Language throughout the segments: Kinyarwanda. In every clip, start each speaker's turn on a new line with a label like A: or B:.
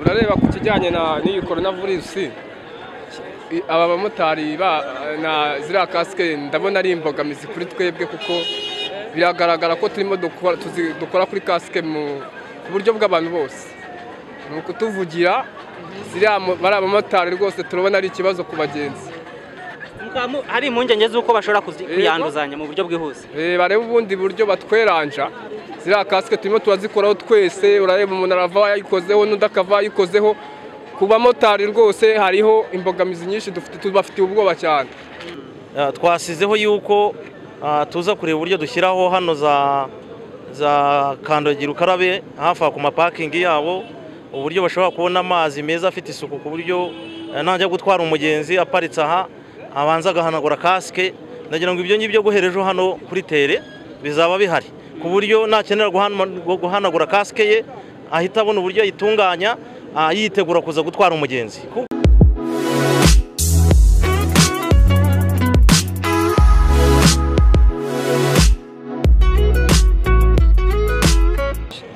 A: urareba ku kijyanye na n'iyi korona virusi i- aba bamotari ba na ziriya kasike ndabona ari imbogamizi kuri twebwe kuko biragaragara ko turimo dukora tuzi- dukora kuri kasike mu ku buryo bw'abantu bose ni ukutuvugira ziriya mo- bariya bamotari rwose turabona ari ikibazo ku bagenzi
B: Mukaba mu- hari impungenge z'uko bashobora kuzi-
A: Yego.
B: kuyanduzanya mu buryo bwihuse
A: Eh, barebe ubundi buryo batweranja ziriya kasike turimo turazikoraho twese urareba umuntu arava yayikozeho n'undi akava yayikozeho ku bamotari rwose hariho imbogamizi nyinshi dufite tubafitiye ubwoba cyane
C: Ah, twasizeho yuko ah, tuza kureba uburyo dushyiraho hano za za kandagira ukarabe hafi aho ku mapakingi yabo uburyo bashobora kubona amazi meza afite isuku ku buryo eh, najya gutwara umugenzi aparitse aha abanza agahanagura kasike ndagira ngo ibyo ngibyo guherejeho hano kuri tere bizaba bihari ku buryo nakenera guhana- guhanagura kasike ye ahita abona uburyo ayitunganya ah, yitegura kuza gutwara umugenzi Ku-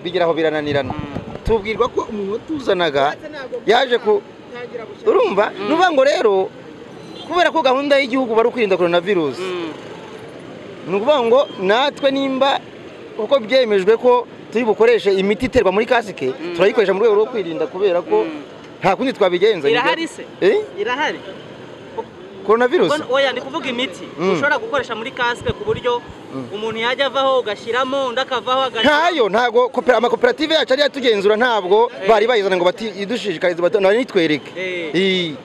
D: bigera aho birananirana tubwirwa ko umuntu watuzanaga yaje ku urumva ni ukuvuga ngo rero kubera ko gahunda y'igihugu bari kwirinda korona virusi ni ukuvuga ngo natwe nimba uko byemejwe ko turi bukoreshe imiti iterwa muri kasike turayikoresha mu rwego rwo kwirinda kubera ko nta kundi twabigenza
B: Irahari se?
D: Eh?
B: irahari
D: korona virusi
B: oya ndi kuvuga imiti
D: Mm.
B: ushobora gukoresha muri kasike ku buryo umuntu yajya avaho ugashyiramo undi akavaho agashyiramo
D: ntayo ntabwo kopera- amakoperative yacu ari yatugenzura ntabwo bari bayizana ngo badushishikarize bari nitwereke
B: Eh.
D: Eh.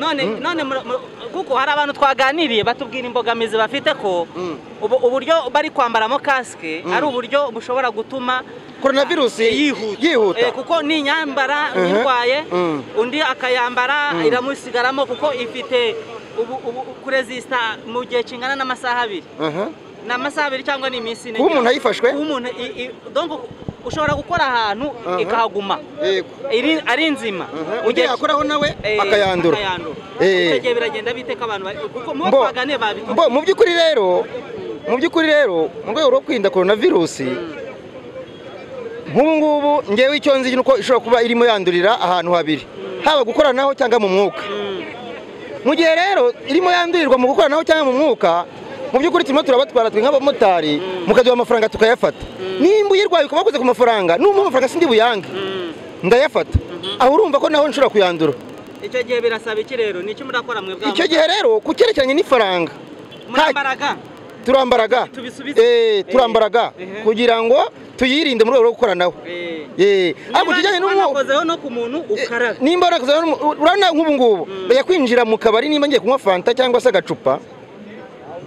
B: none none mura- mura- kuko hari abantu twaganiriye batubwira imbogamizi bafite ko ubu- uburyo bari kwambaramo kasike ari uburyo bushobora gutuma
D: korona virusi
B: Eh,
D: yihuta
B: kuko ninyambara
D: Mhm.
B: nyirwaye
D: Mm.
B: undi akayambara iramusigaramo kuko ifite ubu, ubu kurezisita mu gihe kingana n'amasaha abiri
D: Aha.
B: ni amasaha abiri cyangwa ni iminsi ine
D: Kuba umuntu ayifashwe?
B: Kuba umuntu i- i- donc ushobora gukora ahantu
D: Aha.
B: ikahaguma
D: Yego.
B: Iri- ari nzima Mu
D: ugiye
B: gihe-
D: yakoraho nawe
B: eh,
D: akayandura Eh.
B: icyo gihe biragenda biteka abantu bari- kuko mu
D: Mbo-
B: twaganiye babitubwiye.
D: mbo mu by'ukuri rero mu by'ukuri rero mu rwego rwo kwirinda korona virusi nk'ubu ngubu ngewe icyo nzi ni uko ishobora kuba irimo yandurira ahantu habiri haba gukoranaho cyangwa mu mwuka mu gihe rero irimo yandurirwa mu gukoranaho cyangwa mu mwuka mu by'ukuri turimo turabatwara twe nk'abamotari mukaduha amafaranga tukayafata nimba uyirwaye ukaba wakoze ku mafaranga n'umuha amafaranga sindi buyange ndayafata aho urumva ko naho nshobora kuyandura
B: icyo gihe birasaba iki rero ni iki murakora mwe bwa
D: icyo gihe rero ku cyerekeranye n'ifaranga
B: murambaraga
D: turambaraga
B: Tubisubize.
D: Eh, turambaraga
B: Eh.
D: kugira ngo tuyirinde mu rwego rwo gukoranaho
B: Eh.
D: Eh, ariko kijyanye n'umwuka
B: wanakozeho no ku muntu ukaraga
D: nimba warakoze n'umu- urabona nk'ubu ngubu ndajya kwinjira mu kabari nimba ngiye kunywa fanta cyangwa se agacupa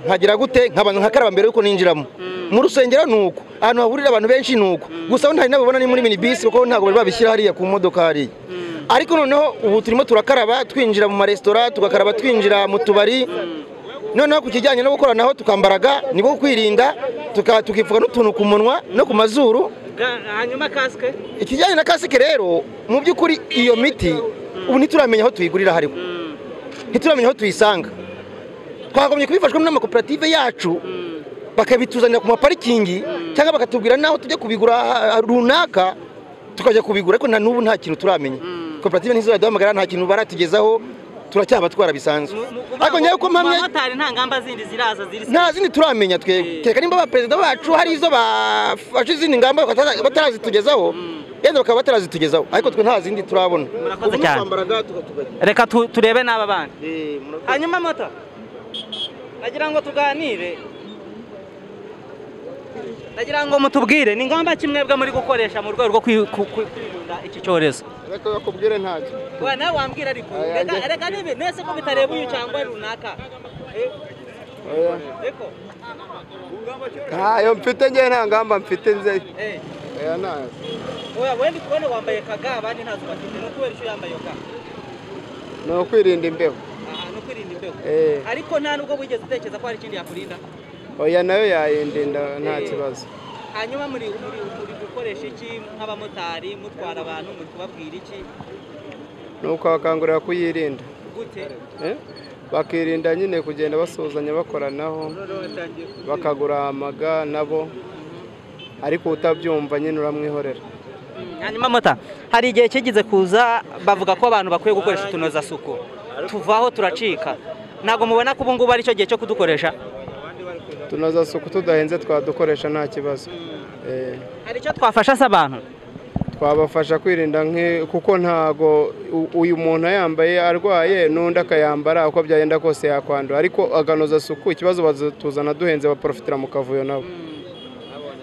D: nkagira gute nk'abantu nkakaraba mbere yuko ninjiramo mu rusengero ni uko ahantu hahurira abantu benshi ni uko gusa ntari nabibona ni muri minibisi kuko ntabwo bari babishyira hariya ku modoka hariya ariko noneho ubu turimo turakaraba twinjira mu maresitora tugakaraba twinjira mu tubari noneho ku kijyanye no gukoranaho tukambaraga nibwo kwirinda tuka- tukipfuka n'utuntu ku munwa no ku mazuru
B: Ga- hanyuma kasike
D: ikijyanye na kasike rero mu by'ukuri iyo miti ubu ntituramenya aho tuyigurira hariho ntituramenya aho tuyisanga twagombye kubifashwamo n'amakoperative yacu bakabituzanira ku maparikingi cyangwa bakatubwira n'aho tujya kubigura ah, ah, runaka tukajya kubigura ariko na n'ubu nta kintu turamenya koperative ntizizaduhamagara nta kintu baratugezaho turacyabatwara bisanzwe ariko ngewe uko mpamya
B: umumotari nta ngamba zindi ziraza ziri
D: nta zindi turamenya twebwe kereka nimba abaperezida bacu hari izo bafashe izindi ngamba bakataza- batarazitugezaho yenda bakaba batarazitugezaho ariko twe nta zindi turabona
B: Murakoze cyane. reka tu- turebe n'aba bana hanyuma moto nagira ngo tuganire nagira ngo mutubwire ni ngombwa ki mwebwe muri gukoresha mu rwego rwo kwi- ku- ku- kwirinda iki cyorezo
D: ariko bakubwire ntacyo
B: Wa- nawe wambwira ariko reka reka nibe nese ko bitareba uyu cyangwa runaka Eh, reko
E: ntayo mfite ngewe nta ngamba mfite nze
B: eh
E: oya ntayo
B: oya wendi kubona wambaye kaga abandi ntazo bafite ni ukubera icyo yambaye iyo kaga
E: ni ukwirinda imbeho
B: aha no kwirinda imbeho
E: Eh.
B: ariko nta nubwo wigeze utekereza ko hari ikindi yakurinda
E: oya nayo yayindinda nta
B: Eh.
E: kibazo
B: hanyuma muri muri muri gukoresha iki nk'abamotari mutwara abantu muri kubabwira iki
E: ni ukabakangurira kuyirinda
B: gute
E: Eh? bakirinda nyine kugenda basuhuzanya bakoranaho bakaguramaga nabo ariko utabyumva nyine uramwihorera
B: hanyuma mota hari igihe kigize kuza bavuga ko abantu bakwiye gukoresha utunozasuku tuvaho turacika ntabwo mubona ko ubu ngubu ari cyo gihe cyo kudukoresha
E: tunoza suku tudahenze twadukoresha nta kibazo Eh,
B: hari icyo twafasha se abantu
E: twabafasha kwirinda nke kuko ntago u- uyu muntu ayambaye arwaye n'undi akayambara uko byagenda kose yakwandura ariko aganoza suku ikibazo bazatuzana duhenze baprofitira mu kavuyo nabo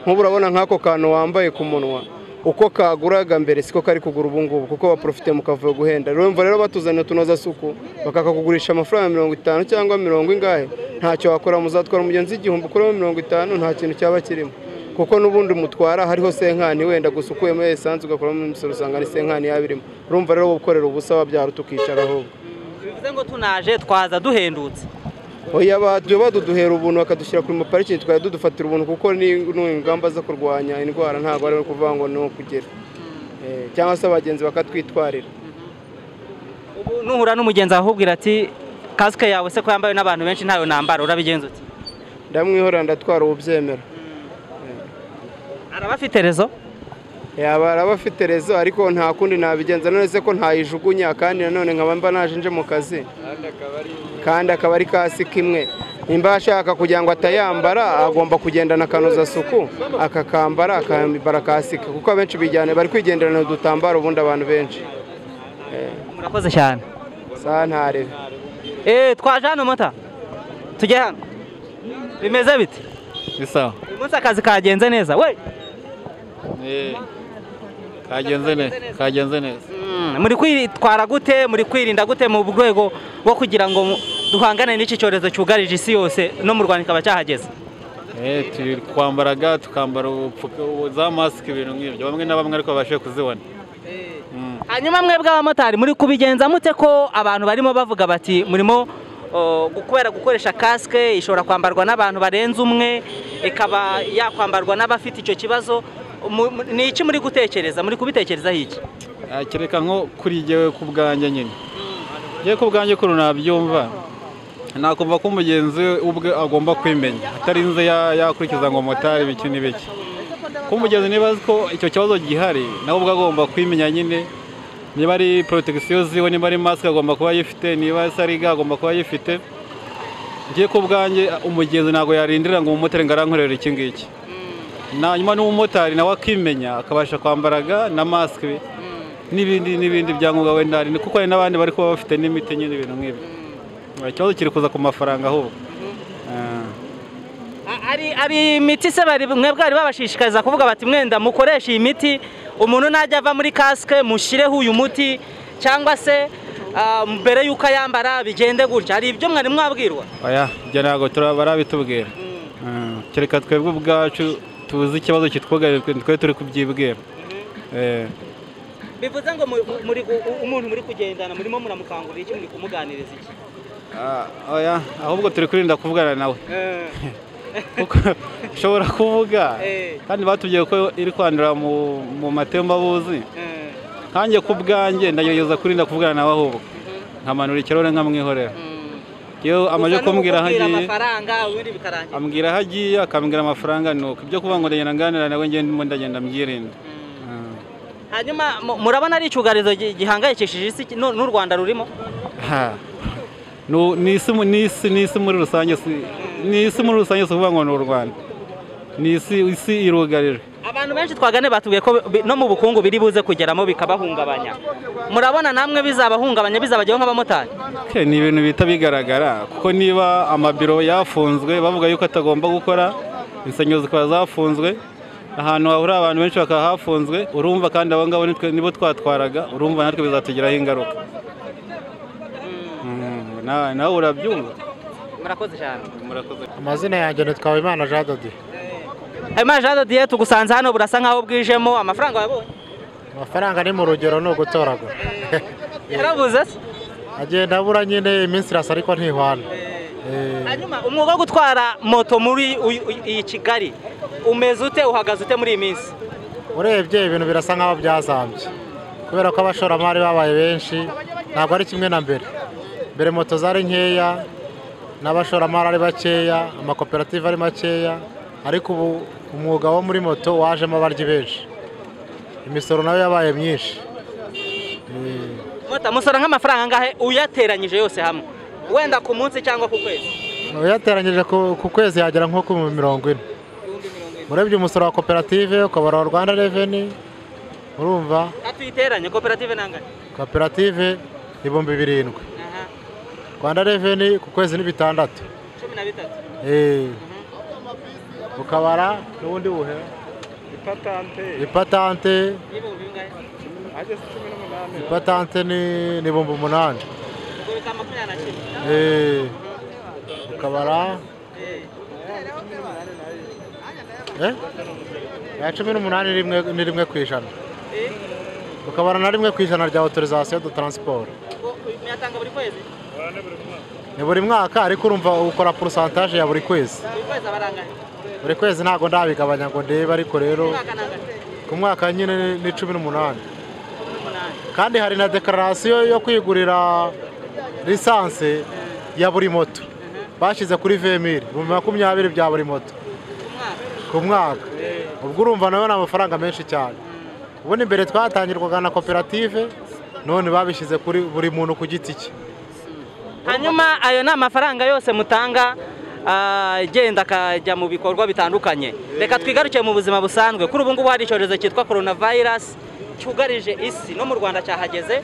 E: nk'ubu urabona nk'ako kantu wambaye ku munwa uko kaguraga mbere siko kari kugura ubu ngubu kuko baprofite mu kavuyo guhenda urumva rero batuzaniye utunoza suku bakakakugurisha amafaranga mirongo itanu cyangwa mirongo ingahe ntacyo wakora muzatwara umugenzi igihumbi ukuremo mirongo itanu nta kintu cyaba kirimo kuko n'ubundi mutwara hariho senkani wenda gusa ukuyemo esanse ugakuramo imisoro usanga ni senkani yabirimo urumva rero gukorera ubusa wabyara tukicara ahubwo
B: bivuze ngo tunaje twaza duhendutse
E: oya bajya baduduhera ubuntu bakadushyira kuri maparikingi tukajya dudufatira ubuntu kuko ni ni ingamba zo kurwanya indwara ntabwo ari ukuvuga ngo ni ukugera Eh, cyangwa se abagenzi bakatwitwarira
B: ubu nuhura n'umugenzi ahubwira ati kasike yawe se ko yambawe n'abantu benshi ntayo nambara urabigenza uti
E: ndamwihorera ndatwara ububyemera
B: araba afite rezo
E: yaba araba afite rezo ariko nta kundi nabigenza none se ko ntayijugunya kandi nanone nkaba mba naje nje mu kazi kandi akaba ari kasike imwe nimba ashaka kugira ngo atayambara agomba kugendana akanozasuku akakambara akambara kasike kuko abenshi bijyana bari kwigenderana udutambaro ubundi abantu benshi
B: murakoze cyane
E: saa ntarebe
B: eee twaje hano mota tujye hano bimeze bite
F: bisa
B: uyu munsi akazi kagenze neza we
F: kagenze neza kagenze neza
B: muri kwitwara gute muri kwirinda gute mu rwego rwo kugira ngo mu- duhangane n'iki cyorezo cyugarije isi yose no mu rwanda kikaba cyahageze
F: Eh, turi kwambara ga tukambara ubupfuka za masike ibintu nk'ibyo bamwe na bamwe ariko babashe kuzibona Mm.
B: hanyuma mwebwe abamotari muri kubigenza mute ko abantu barimo bavuga bati murimo o, kubera gukoresha kasike ishobora kwambarwa n'abantu barenze umwe ikaba yakwambarwa n'abafite icyo kibazo Mu- mu- ni iki muri gutekereza muri kubitekerezaho iki
F: Ah, kereka nko kuri jyewe ku bwanjye nyine jyewe ku bwanjye kuntu nabyumva nakumva ko umugenzi we ubwe agomba kwimenya atarinze ya- yakurikiza ngo motari biki n'ibiki ko umugenzi niba azi ko icyo kibazo gihari nawe ubwe agomba kwimenya nyine niba ari porotegisiyo ziwe niba ari masike agomba kuba ayifite niba se ari ga agomba kuba ayifite njyewe ku bwanjye umugenzi ntabwo yarindira ngo umumotari ngo arankorere iki ngiki hanyuma n'umumotari nawe akimenya akabasha kwambara ga na masike n'ibindi n'ibindi byangombwa wenda hari kuko hari n'abandi bari kuba bafite n'imiti nyine ibintu nk'ibyo ikibazo kiri kuza ku mafaranga ahubwo Ah.
B: A- ari ari imiti se bari mwebwe bari babashishikariza kuvuga bati mwenda mukoreshe iyi miti umuntu najya ava muri kasike mushyireho uyu muti cyangwa se ah, mbere y'uko ayambara bigende gutya hari ibyo mwari mwabwirwa
F: oya ibyo ntabwo tura- barabitubwira Mm. kereka twebwe ubwacu tuzi ikibazo kitwugarije twe twe turi kubyibwira Eh.
B: bivuze ngo mu- mu- muri gu- u- umuntu muri kugendana murimo muramukangurira iki muri kumuganiriza iki
F: Ah, oya ahubwo turi kwirinda kuvugana nawe kuko ushobora kuvuga
B: Eh.
F: kandi batubwiye ko iri kwandura mu mu matembabuzi nkanjye ku bwanjye ndagerageza kurinda kuvugana nawe ahubwo nkamanura ikirahure nkamwihorera yewe amaze kumbwira aho agiye
B: amafaranga ubundi bikarangira
F: ambwira aho agiye akambwira amafaranga ni uko ibyo kuvuga ngo ndagenda nganira nawe ngende ndimo ndagenda mbyirinda
B: hanyuma mu- murabona ari icyugarizo gi- gihangayikishije isi n'u n'u rwanda rurimo
F: Ha. Nu- ni isi mu- ni isi ni isi muri rusange si- ni isi muri rusange si ukuvuga ngo ni u rwanda ni isi isi irugarijwe
B: abantu benshi twagane batubwiye ko bi- no mu bukungu biri buze kugeramo bikabahungabanya murabona namwe bizabahungabanya bizabageraho nk'abamotari
F: Okay, ni ibintu bihita bigaragara kuko niba amabiro yafunzwe bavuga yuko atagomba gukora insengero zikaba zafunzwe ahantu hahurira abantu benshi bakaba hafunzwe urumva kandi abo ngabo nitwe- nibo twatwaraga urumva natwe bizatugiraho ingaruka Mm, na- nawe urabyumva
B: murakoze cyane
F: murakoze
G: amazina yanjye ni twabimana jean dodi
B: hanyuma jean dodiye tugusanze hano burasa nk'aho bwijemo amafaranga wabonye
G: amafaranga ni mu rugero ni ugutoragura
B: yarabuze se
G: agenda abura nyine iminsi irasa ariko ntihwana Eh,
B: hanyuma umwuga wo gutwara moto muri uyu- uyu- iyi kigali umeze ute uhagaze ute muri iyi minsi
G: urebye ibintu birasa nk'aho byazambye kubera ko abashoramari babaye benshi ntabwo ari kimwe na mbere mbere moto zari nkeya n'abashoramari ari bakeya amakoperative ari makeya ariko ubu umwuga wo muri moto wajemo abaryi benshi imisoro nayo yabaye myinshi
B: Mota musora nk'amafaranga angahe uyateranyije yose hamwe wenda ku munsi cyangwa ku kwezi
G: uyateranyije ku ku kwezi yagera nko ku mirongo ine urebye umusoro wa koperative ukabara wa rwanda reveni urumva
B: atuyiteranye koperative nangahe
G: koperative ibihumbi birindwi
B: aha
G: rwanda reveni ku kwezi ni bitandatu
B: cumi na bitatu
G: Eh. ukabara n'ubundi buhe ipatante
B: y'ibihumbi bingahe
G: ipatante ni ni ibihumbi umunani
B: ubwo bikaba makumyabiri na kimwe
G: Eh. ukabara Eh? ya cumi n'umunani ni rimwe- ni rimwe ku ijana
B: Eh,
G: ukabara na rimwe ku ijana rya autorisation de transport
B: ubwo muyatanga buri kwezi
G: ni buri mwaka ariko urumva ukora porosantaje ya buri kwezi
B: buri kwezi aba ari angahe
G: buri kwezi ntabwo ndabigabanya ngo ndebe ariko rero
B: umwaka nangahe
G: ku mwaka nyine ni cumi n'umunani
B: cumi n'umunani
G: kandi hari na dekararasiyo yo kwigurira lisansi ya buri moto bashyize kuri vemiri ibihumbi makumyabiri bya buri moto
B: umwaka
G: ku mwaka ubwo urumva nawe ni amafaranga menshi cyane ubundi mbere twatangirwaga na koperative none babishyize kuri buri muntu ku giti cye
B: hanyuma ayo ni amafaranga yose mutanga ah, agenda akajya mu bikorwa bitandukanye reka twigaruke mu buzima busanzwe kuri ubu ngubu hari icyorezo cyitwa korona vayirasi cyugarije isi no mu rwanda cyahageze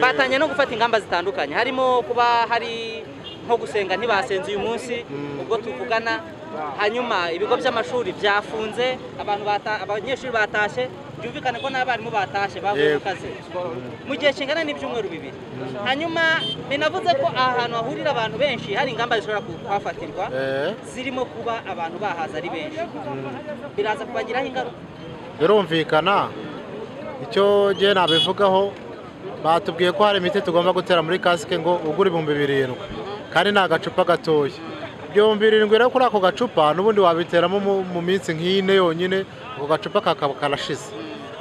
B: batangiye no gufata ingamba zitandukanye harimo kuba hari nko gusenga ntibasenze uyu munsi ubwo tuvugana hanyuma ibigo by'amashuri byafunze abantu bata- abanyeshuri batashye byumvikane ko n'abarimu batashye bavuye mu
G: Yego.
B: kazi mu gihe kingana n'ibyumweru bibiri hanyuma binavuze ko aha hantu hahurira abantu benshi hari ingamba zishobora ku- kuhafatirwa
G: Eh.
B: zirimo kuba abantu bahaza ari benshi biraza kubagiraho ingaruka
G: birumvikana icyo ngiye nabivugaho batubwiye ko hari imiti tugomba gutera muri kasike ngo ugura ibihumbi birindwi kandi ni agacupa gatoya ibihumbi birindwi rero kuri ako gacupa n'ubundi wabiteramo mu- mu minsi nk'ine yonyine ako gacupa kakaba karashize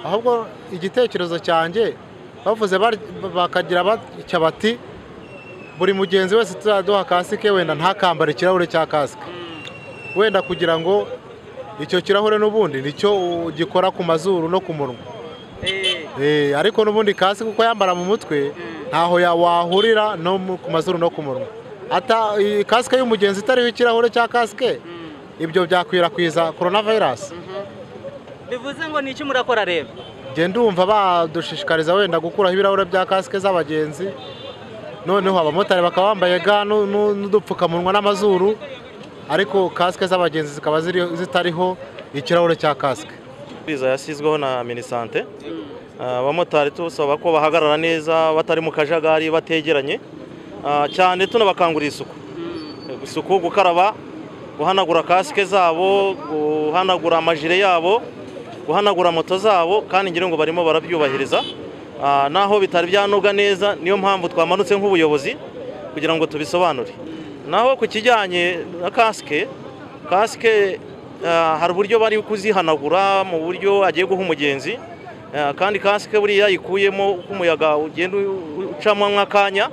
G: ahubwo igitekerezo cyanjye bavuze bari- bakagira batya bati buri mugenzi wese tuzaduha kasike wenda ntakambare ikirahure cya kasike wenda kugira ngo icyo kirahure n'ubundi nicyo uh, gikora ku mazuru no ku munwa
B: Eh,
G: Eh, ariko n'ubundi kasi kuko yambara mu mutwe ntaho ya- wahurira no mu- ku mazuru no ku munwa ata i- kasike y'umugenzi itariho ikirahure cya kasike ibyo byakwirakwiza korona vayirasi
B: bivuze ngo ni iki murakora rero
G: njye ndumva badushishikariza wenda gukuraho ibirahure bya kasike z'abagenzi noneho abamotari bakaba bambaye ga nu- nu- n'udupfukamunwa n'amazuru ariko kasike z'abagenzi zikaba ziri- zitariho ikirahure cya kasike
C: amabwiriza yashyizweho na minisante Ah, abamotari tubasaba ko bahagarara neza batari mu kajagari bategeranye Ah, cyane tunabakangurira isuku isuku gukaraba guhanagura kasike zabo guhanagura amajire yabo guhanagura moto zabo kandi ngira ngo barimo barabyubahiriza Ah, naho bitari byanoga neza niyo mpamvu twamanutse nk'ubuyobozi kugira ngo tubisobanure naho ku kijyanye na kasike kasike ah, hari uburyo bari kuzihanagura mu buryo agiye guha umugenzi Ah, kandi kasike buriya yikuyemo uko umuyaga ugenda u- ucamo nk'akanya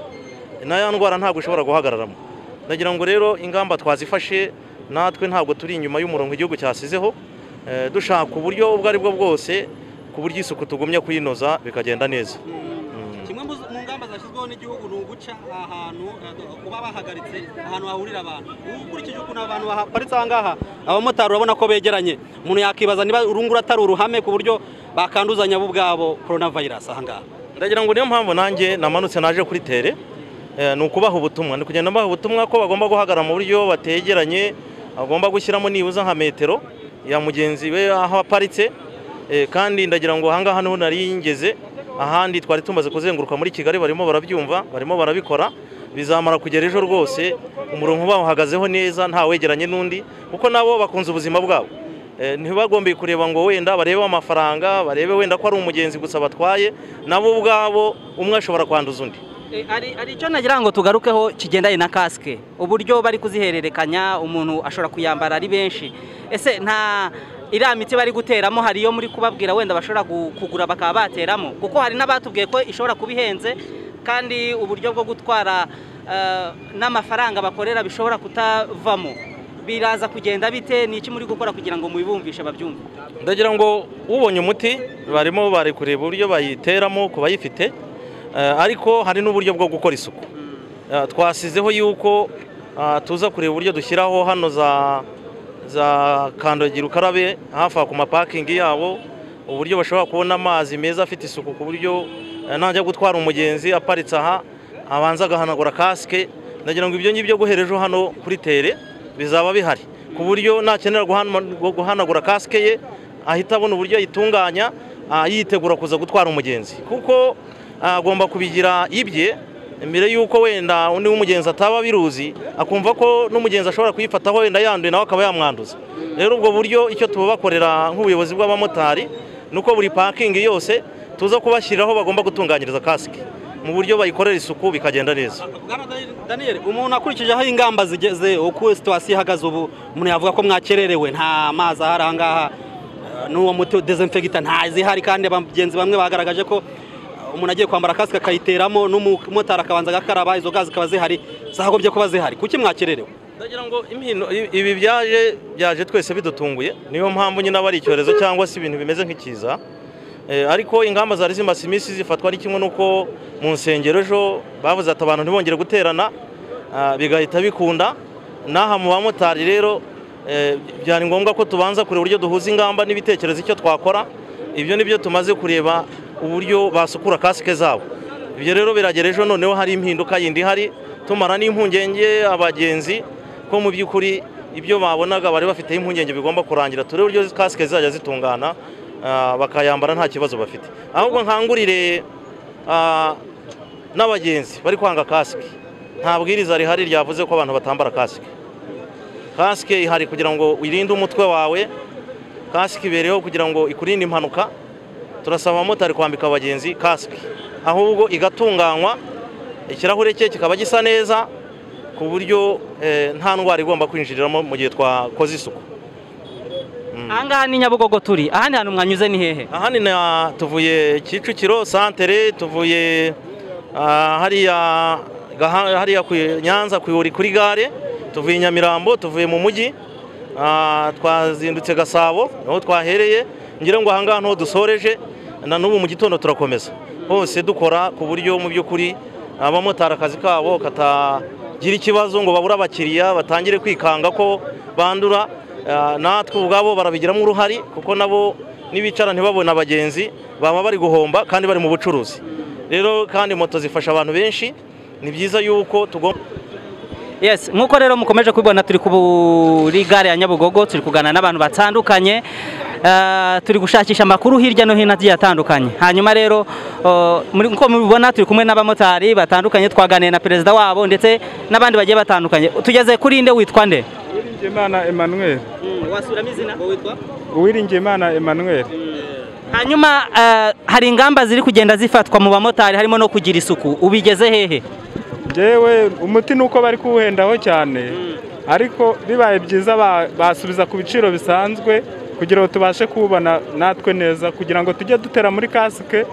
C: na ya ndwara ntabwo ishobora guhagararamo ndagira ngo rero ingamba twazifashe natwe ntabwo turi inyuma y'umurongo igihugu cyasizeho Eh, dushaka uburyo ubwo ari bwo bwose ku buryo isuku tugumya kuyinoza bikagenda neza
B: kimwe mu mu ngamba zashyizweho n'igihugu ni uguca aha hantu eh, kuba bahagaritse ahantu hahurira abantu ubu ukurikije ukuntu abantu bahaparitse aha ngaha abamotari urabona ko begeranye umuntu yakibaza niba urunguru atari uruhame ku buryo bakanduzanya bo ubwabo korona vayirasi aha ngaha
C: ndagira ngo niyo mpamvu nanjye namanutse naje kuri tere eh, ni ukubaha ubutumwa ni kugenda mbaha ubutumwa ko bagomba guhagarara mu buryo bategeranye bagomba gushyiramo nibuza nka metero ya mugenzi we aho aparitse eh, kandi ndagira ngo ahangaha niho nari ngeze ahandi twari tumaze kuzenguruka muri kigali barimo barabyumva barimo barabikora bizamara kugera ejo rwose umurongo bawuhagazeho neza ntawegeranye n'undi kuko nabo bakunze ubuzima bwabo Eh, ntibagombeye kureba ngo wenda barebe amafaranga barebe wenda ko ari umugenzi gusa batwaye nabo ubwabo umwe ashobora kwanduza undi
B: Eh, hari hari icyo nagira ngo tugarukeho kigendanye na kasike uburyo bari kuzihererekanya umuntu ashobora kuyambara ari benshi ese nta iriya miti bari guteramo hari iyo muri kubabwira wenda bashobora gu- kugura bakaba bateramo kuko hari n'abatubwiye ko ishobora kuba ihenze kandi uburyo bwo gutwara eh, n'amafaranga bakorera bishobora kutavamo biraza kugenda bite ni iki muri gukora kugira ngo mubibumvishe babyumve
C: ndagira ngo ubonye umuti barimo bari kureba uburyo bayiteramo ku bayifite eh, ariko hari n'uburyo bwo gukora isuku Eh, twasizeho yuko ah, tuza kureba uburyo dushyiraho hano za za kandagira ukarabe hafi aho ku mapakingi yabo uburyo bashobora kubona amazi meza afite isuku ku buryo eh, najya gutwara umugenzi aparitse aha abanza agahanagura kasike ndagira ngo ibyo ngibyo guhera ejo hano kuri tere bizaba bihari ku buryo nakenera guhana- guhanagura kasike ye ahita abona uburyo ayitunganya ah, yitegura kuza gutwara umugenzi kuko ah, agomba kubigira ibye mbere y'uko wenda undi w'umugenzi ataba abiruzi akumva ko n'umugenzi ashobora kuyifataho wenda yanduye nawe akaba yamwanduza rero ubwo buryo icyo tubakorera nk'ubuyobozi bw'abamotari ni uko buri pakingi yose tuza kubashyiriraho bagomba gutunganyiriza kasike mu buryo bayikorera isuku bikagenda neza
H: Daniel umuntu akurikijeho ingamba zigeze uko situwasiyo ihagaze ubu umuntu yavuga ko mwakererewe nta mazi ahari ahangaha eh, n'uwo muti dezinfegita ntazihari kandi abagenzi bamwe bagaragaje ko eh, umuntu agiye kwambara kasike akayiteramo n'umumotari akabanza agakaraba izo gazi zikaba zihari zagobye kuba zihari kuki mwakererewe
C: ndagira ngo impino i- ibi byaje byaje twese bidutunguye niyo mpamvu nyine aba ari icyorezo cyangwa se ibintu bimeze nk'ikiza Eh, ariko ingamba zari zimaze iminsi zifatwa ari kimwe n'uko mu nsengero ejo bavuze ati abantu ntibongere guterana ah, bigahita bikunda n'aha mu bamotari rero eh, byari ngombwa ko tubanza kureba uburyo duhuza ingamba n'ibitekerezo icyo twakora ibyo nibyo tumaze kureba uburyo basukura kasike zabo ibyo rero biragera ejo noneho hari impinduka yindi ihari tumara n'impungenge abagenzi ko mu by'ukuri ibyo babonaga bari bafiteho impungenge bigomba kurangira turebe uburyo kasike zizajya zitungana ah, bakayambara nta kibazo bafite ahubwo nkangurire ah, n'abagenzi bari kwanga kasike nta bwiriza rihari ryavuze ko abantu batambara kasike kasike ihari kugira ngo wirinde umutwe wawe kasike ibereho kugira ngo ikurinde impanuka turasaba abamotari kwambika abagenzi kasike ahubwo igatunganywa ikirahure cye kikaba gisa neza ku buryo eh, nta ndwara igomba kwinjiriramo mu gihe twakoze isuku
B: ahangaha ni nyabugogo turi ahandi hantu mwanyuze ni hehe
C: aha ni na tuvuye kicukiro santere tuvuye ah, hariya Gaha- hariya ku nyanza ku Ihuri kuri gare tuvuye i nyamirambo tuvuye mu mujyi ah, twazindutse gasabo niho twahereye ngira ngo ahangaha niho dusoreje na n'ubu mu gitondo turakomeza hose dukora ku buryo mu by'ukuri abamotari akazi kabo katagira ikibazo ngo babure abakiriya batangire kwikanga ko bandura Ah, natwe ubwabo barabigiramo uruhari kuko nabo nibicara ntibabone abagenzi baba bari guhomba kandi bari mu bucuruzi rero kandi moto zifasha abantu benshi ni byiza yuko tugomba
B: yes nk'uko rero mukomeje kubibona turi kuri gare ya nyabugogo turi kuganira n'abantu batandukanye eh, turi gushakisha amakuru hirya no hino agiye atandukanye hanyuma rero eh, muri- nk'uko mubibona turi kumwe n'abamotari batandukanye twaganiye na perezida wabo ndetse n'abandi bagiye batandukanye tugeze kuri nde witwa nde
I: Uwiringiyimana Emmanuel
B: wasuramo izina witwa
I: Uwiringiyimana Emmanuel
B: hanyuma eh, hari ingamba ziri kugenda zifatwa mu bamotari harimo no kugira isuku ubigeze hehe
I: njyewe umuti ni uko bari kuwuhendaho cyane ariko bibaye byiza ba- basubiza ku biciro bisanzwe kugira ngo tubashe kuwubona natwe neza kugira ngo tujye dutera muri kasike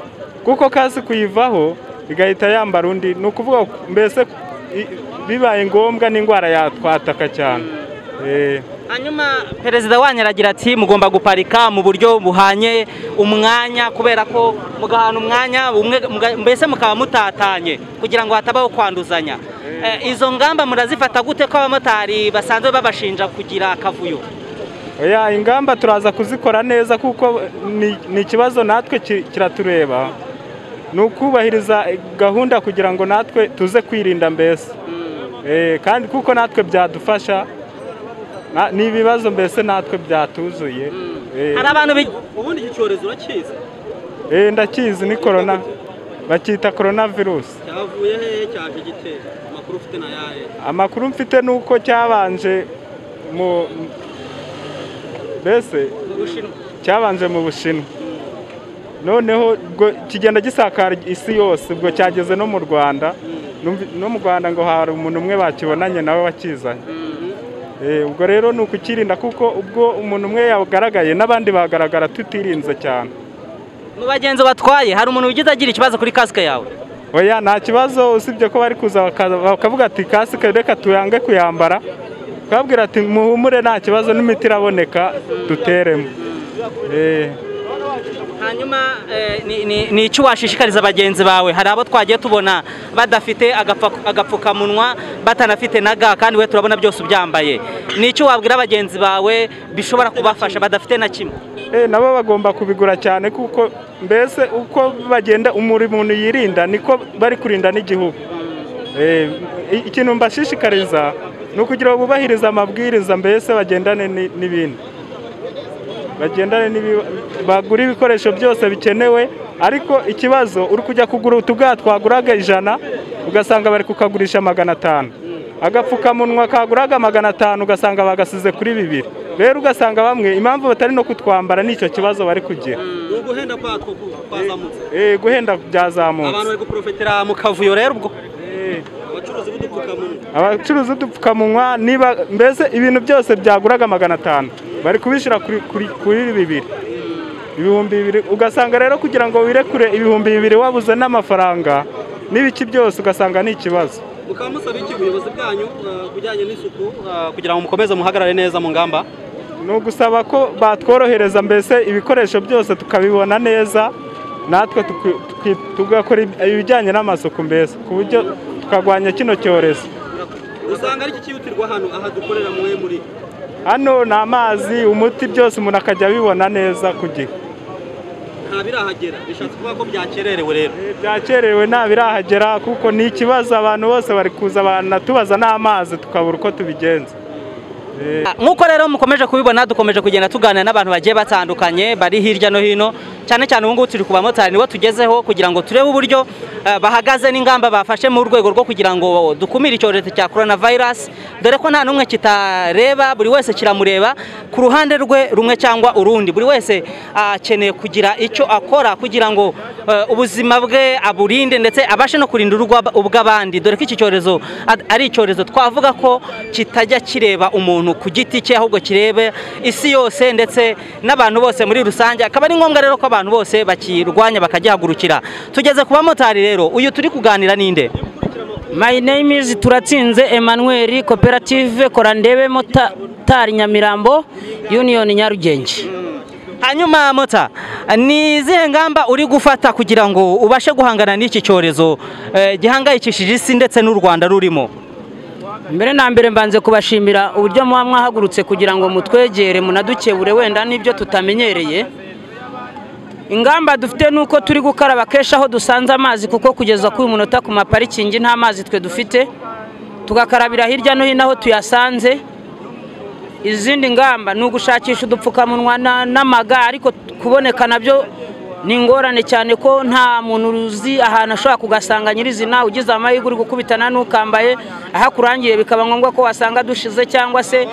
I: kuko kasike uyivaho igahita yambara undi ni ukuvuga ku- mbese i- bibaye ngombwa n'indwara yatwataka cyane Eh.
B: hanyuma perezida wanyu aragira ati mugomba guparika mu buryo buhanye umwanya kubera ko mugahana umwanya umwe- muga- mbese mukaba mutatanye kugira ngo hatabaho kwanduzanya Eh, izo ngamba murazifata gute ko abamotari basanzwe babashinja kugira akavuyo
I: Oya ingamba turaza kuzikora neza kuko ni- ni ikibazo natwe ki- kiratureba ni ukubahiriza gahunda kugira ngo natwe tuze kwirinda mbese Eh, kandi kuko natwe byadufasha Na- ni ibibazo mbese natwe byatuzuye Eh,
B: hari abantu bi-
H: ubundi iki cyorezo urakizi
I: eh, ndakizi ni korona bakita korona virusi
H: cyavuye hehe cyaje gitera amakuru ufite na yahe
I: amakuru mfite ni uko cyabanje mu mbese cyabanje mu bushinwa noneho ubwo kigenda gisakara isi yose ubwo cyageze no mu rwanda Numvi- no mu rwanda ngo hari umuntu umwe bakibonanye nawe wakizanye Eh, ubwo rero ni ukukirinda kuko ubwo umuntu umwe yagaragaye n'abandi bagaragara tutirinze cyane
B: mu bagenzi batwaye hari umuntu wigeze agira ikibazo kuri kasike yawe
I: oya nta kibazo usibye ko bari kuza bakaza- bakavuga ati kasike reka tuyange kuyambara bakabwira ati muhumure nta kibazo n'imiti iraboneka duteremo Eh,
B: hanyuma eh, ni- ni- ni iki washishikariza bagenzi bawe hari abo twagiye tubona badafite agapfa- agapfukamunwa batanafite na ga kandi we turabona byose ubyambaye ni iki wabwira bagenzi bawe bishobora kubafasha badafite na kimwe
I: eh, nabo bagomba kubigura cyane kuko mbese uko bagenda umuri muntu yirinda niko bari kurinda n'igihugu Eh, i- ikintu mbashishikariza ni ukugira ngo bubahirize amabwiriza mbese bagendane ni- n'ibindi bagendane n'ibi- bagura ibikoresho byose bikenewe ariko ikibazo uri kujya kugura utuga twaguraga ijana ugasanga bari kukagurisha magana atanu agapfukamunwa kaguraga magana atanu ugasanga bagasize kuri bibiri rero ugasanga bamwe impamvu batari no kutwambara nicyo kibazo bari kugira
H: uguhenda kwako kwazamutse
I: Eh, guhenda
H: abantu
I: byazamutse
H: bari guprofitira mu kavuyo rero ubwo
I: Eh,
H: abacuruzi b'udupfukamunwa
I: abacuruza udupfukamunwa niba mbese ibintu byose byaguraga magana atanu bari kubishyira kuri- kuri- kuri bibiri ibihumbi bibiri ugasanga rero kugira ngo wirekure ibihumbi bibiri wabuze n'amafaranga n'ibiki byose ugasanga ni ikibazo
H: mukaba musaba iki ubuyobozi bwanyu eh, ku bijyanye n'isuku eh, kugira ngo mukomeze muhagarare neza mu ngamba
I: ni ugusaba ko batworohereza mbese ibikoresho byose tukabibona neza natwe tuki- tuki- tugakora ib- ibijyanye n'amasuku mbese ku buryo tukagwanya kino cyorezo
H: usanga ari iki cyihutirwa hano aha dukorera mwe muri
I: hano ni amazi umuti byose umuntu akajya abibona neza ku gihe
H: nta birahagera bishatse kuvuga ko byakererewe rero
I: byakerewe nta birahagera kuko ni ikibazo abantu bose bari kuza banatubaza n'amazi tukabura uko tubigenza
B: nk'uko rero mukomeje kubibona dukomeje kugenda tuganira n'abantu bagiye batandukanye bari hirya no hino cyane cyane ubu ngubu turi ku bamotari nibo tugezeho kugira ngo turebe uburyo eh, bahagaze n'ingamba bafashe mu rwego rwo kugira ngo dukumire icyorezo cya korona vayirasi dore ko nta n'umwe kitareba buri wese kiramureba ku ruhande rwe rumwe cyangwa urundi buri wese akeneye kugira icyo akora kugira ngo eh, ubuzima bwe aburinde ndetse abashe no kurinda urw'aba- ubw'abandi dore ko iki cyorezo ad- ari icyorezo twavuga ko kitajya kireba umuntu ku giti cye ahubwo kirebe isi yose ndetse n'abantu bose muri rusange akaba ari ngombwa rero ko abantu bose bakirwanya bakagihagurukira tugeze ku bamotari rero uyu turi kuganira ninde
J: My name is Turatsinze Emmanuel Koperative Korandebe Motari Nyamirambo Union Nyarugenge.
B: hanyuma mota ni izihe ngamba uri gufata kugira ngo ubashe guhangana n'iki cyorezo eh, gihangayikishije isi ndetse n'u rwanda rurimo
J: Mbere na mbere mbanze kubashimira uburyo muba mwahagurutse kugira ngo mutwegere munadukebure wenda n'ibyo tutamenyereye. Ingamba dufite ni uko turi gukaraba kenshi aho dusanze amazi kuko kugeza kuri uyu munota ku maparikingi nta mazi twe dufite, tugakarabira hirya no hino aho tuyasanze. Izindi ngamba ni ugushakisha udupfukamunwa na- n'amaga ariko kuboneka nabyo ni ingorane cyane ko nta muntu uzi ahantu ashobora kugasanga nyirizina ugize amahirwe uri gukubitana n'ukambaye ahakurangiye bikaba ngombwa ko wasanga dushize cyangwa se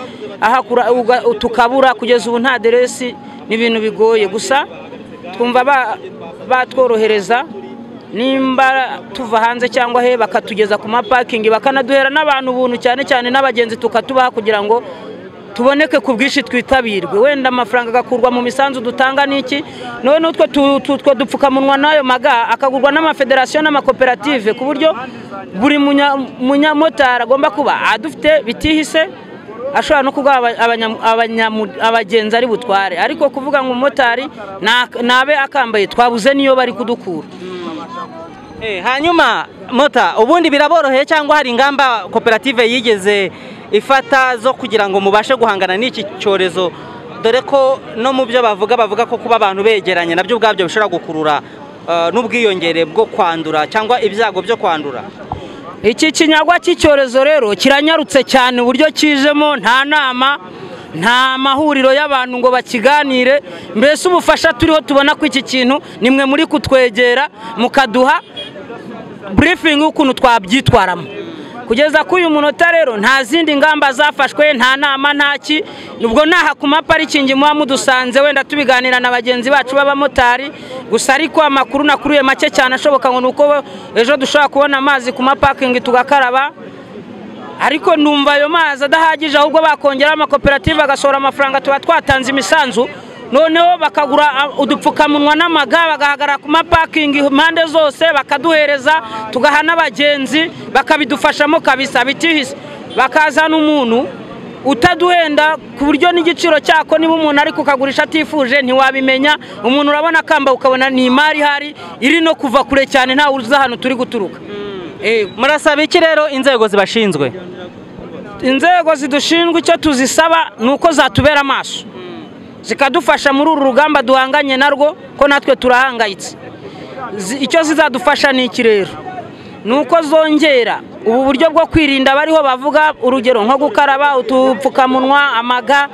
J: ahakura uga- tukabura kugeza ubu nta deresi ni ibintu bigoye gusa twumva ba- batworohereza nimba tuva hanze cyangwa he bakatugeza ku mapakingi bakanaduhera n'abantu ubuntu cyane cyane n'abagenzi tukatubaha kugira ngo tuboneke ku bwinshi twitabirwe wenda amafaranga agakurwa mu misanzu dutanga n'iki none n'utwo tu- tu- two dupfukamunwa n'ayo maga akagurwa n'amafederasiyo n'amakoperative ku buryo buri munya- munyamotari agomba kuba adufite bitihise ashobora no kuguha aba- abanyamu- abanyamu- abagenzi ari butware ariko kuvuga ngo umumotari nta- ntabe akambaye twabuze niyo bari kudukura
B: Eh, hanyuma mota ubundi biraboroheye cyangwa hari ingamba koperative yigeze ifata zo kugira ngo mubashe guhangana n'iki cyorezo dore ko no mu byo bavuga bavuga ko kuba abantu begeranye nabyo ubwabyo bishobora gukurura eh, n'ubwiyongere bwo kwandura cyangwa ibyago byo kwandura
J: iki kinyagwa cy'icyorezo rero kiranyarutse cyane uburyo kijemo nta nama nta mahuriro y'abantu ngo bakiganire mbese ubufasha turiho tubona ko iki kintu nimwe muri kutwegera mukaduha burifingi y'ukuntu twabyitwaramo kugeza kuri uyu munota rero nta zindi ngamba zafashwe nta nama nta ki ubwo naha ku maparikingi muba mudusanze wenda tubiganira na bagenzi bacu b'abamotari gusa ariko amakuru nakuruye make cyane ashoboka ngo ni uko ejo dushobora kubona amazi ku mapakingi tugakaraba ariko numva ayo mazi adahagije ahubwo bakongeraho amakoperative agasohora amafaranga tuba twatanze imisanzu noneho bakagura ah, udupfukamunwa n'amaga bagahagarara ku mapakingi impande zose bakaduhereza tugaha n'abagenzi bakabidufashamo kabisa bitihise bakazana umuntu utaduhenda ku buryo n'igiciro cyako niba umuntu ari kukagurisha atifuje ntiwabimenya umuntu urabona akamba ukabona ni imari ihari iri no kuva kure cyane ntawe uzi ahantu turi guturuka Eh,
B: murasaba iki rero inzego zibashinzwe
J: inzego zidushinzwe icyo tuzisaba ni uko zatubera amaso zikadufasha muri uru rugamba duhanganye narwo ko natwe turahangayitse Zi- icyo zizadufasha ni iki rero ni uko zongera ubu buryo bwo kwirinda bariho bavuga urugero nko gukaraba udupfukamunwa amaga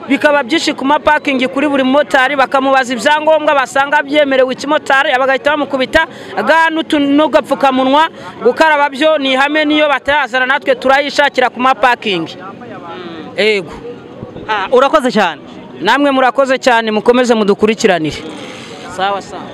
J: bikaba byinshi ku mapakingi kuri buri mumotari bakamubaza ibyangombwa basanga byemerewe ikimotari bagahita bamukubita ga n'utu- n'ugapfukamunwa gukaraba byo ni ihame niyo batayazana natwe turayishakira ku mapakingi ego
B: urakoze cyane
J: namwe murakoze cyane mukomeze mudukurikiranire sawa sawa